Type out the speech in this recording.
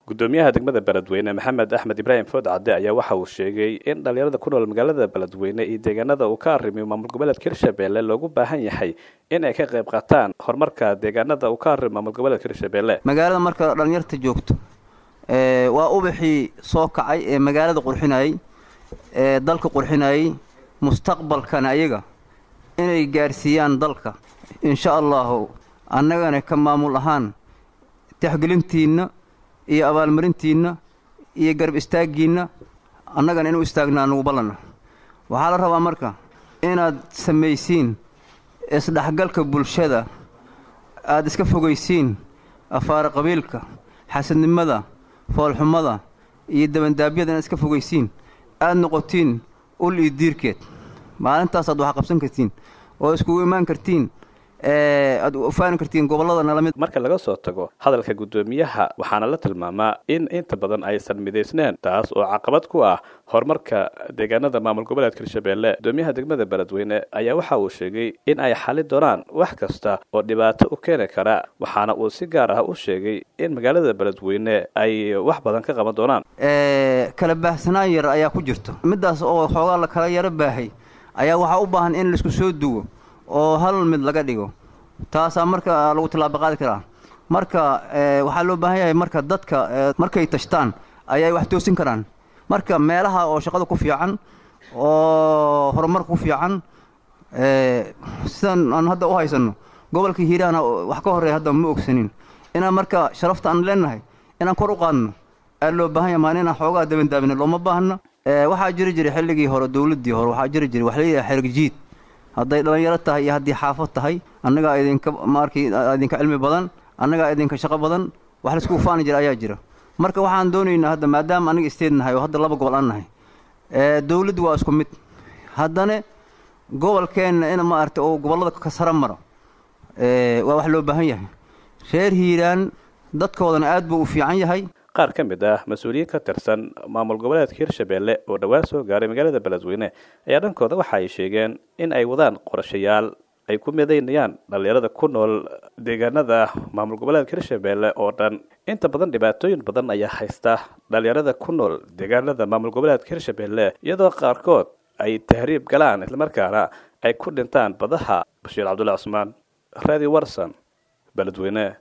gudoomiyaha degmada beledweyne maxamed axmed ibraahim food cadde ayaa waxa uu sheegay in dhalinyarada ku nool magaalada beledweyne iyo deegaanada uu ka arrimiyo maamul goboleedka hirshabelle loogu baahan yahay in ay ka qayb qaataan horumarka deegaanada uu ka arrimo maamul goboleedka hirshabelle magaalada marka dhalinyarta joogto waa ubaxii soo kacay ee magaalada qurxinayey ee dalka qurxinayey mustaqbalkana ayaga inay gaarsiiyaan dalka insha allahu annagana ka maamul ahaan taxgelintiinna iyo abaalmarintiinna iyo garab istaaggiinna annagana inuu istaagnaa nugu ballanna waxaa la rabaa marka inaad samaysiin isdhexgalka bulshada aada iska fogaysiin afaara qabiilka xasadnimada foolxumada iyo dabandaabyada inaad iska fogaysiin aada noqotiin ul iyo diirkeed maalintaasaad waxa qabsan kartiin oo iskugu imaan kartiin aad ufaani kartiin gobollada nalamid marka laga soo tago hadalka guddoomiyaha waxaana la tilmaamaa in inta badan aysan midaysneen taas oo caqabad ku ah horumarka deegaanada maamul goboleedka hirshabelle guddoomiyaha degmada beledweyne ayaa waxa uu sheegay in ay xali doonaan wax kasta oo dhibaato u keeni kara waxaana uu si gaar ah u sheegay in magaalada beledweyne ay wax badan ka qaban doonaan kala baahsanaan yar ayaa ku jirto middaas oo xoogaa la kala yaro baahay ayaa waxaa u baahan in laisku soo duwo oo hal mid laga dhigo taasaa marka lagu tilaabo qaadi karaa marka waxaa loo baahan yahay marka dadka markay tashtaan ayay wax toosin karaan marka meelaha oo shaqada ku fiican oo horumarka ku fiican sidan aan hadda u haysanno gobolka hiiraana wax ka horreeya hadda ma ogsanin inaan marka sharafta aan leenahay inaan kor u qaadno aa loo baahan yahay maalin inaan xoogaa dabandaabina looma baahna waxaa jiri jiray xilligii hore dowladdii hore waxaa jiri jiray wax leeyahay xerigjiid hadday dhallinyaro tahay iyo haddii xaafad tahay annagaa idinka maarkii idinka cilmi badan annagaa idinka shaqo badan wax laisku faani jira ayaa jira marka waxaan doonaynaa hadda maadaama aniga isteed nahay oo hadda laba gobol aan nahay dowladdu waa isku mid haddana gobolkeenna in maaragtay oo gobollada ka sara maro waa wax loo baahan yahay reer hiiraan dadkoodana aad buu u fiican yahay qaar ka mid ah mas-uuliyiin ka tirsan maamul goboleedka hirshabelle oo dhowaan soo gaaray magaalada beledweyne ayaa dhankooda waxa ay sheegeen in ay wadaan qorashayaal ay ku midaynayaan dhalinyarada ku nool deegaanada maamul goboleedka hirshabelle oo dhan inta badan dhibaatooyin badan ayaa haysta dhalinyarada ku nool deegaanada maamul goboleedka hirshabelle iyadoo qaarkood ay tahriib galaan islamarkaana ay ku dhintaan badaha bashiir cabdulla cusmaan radio warson beledweyne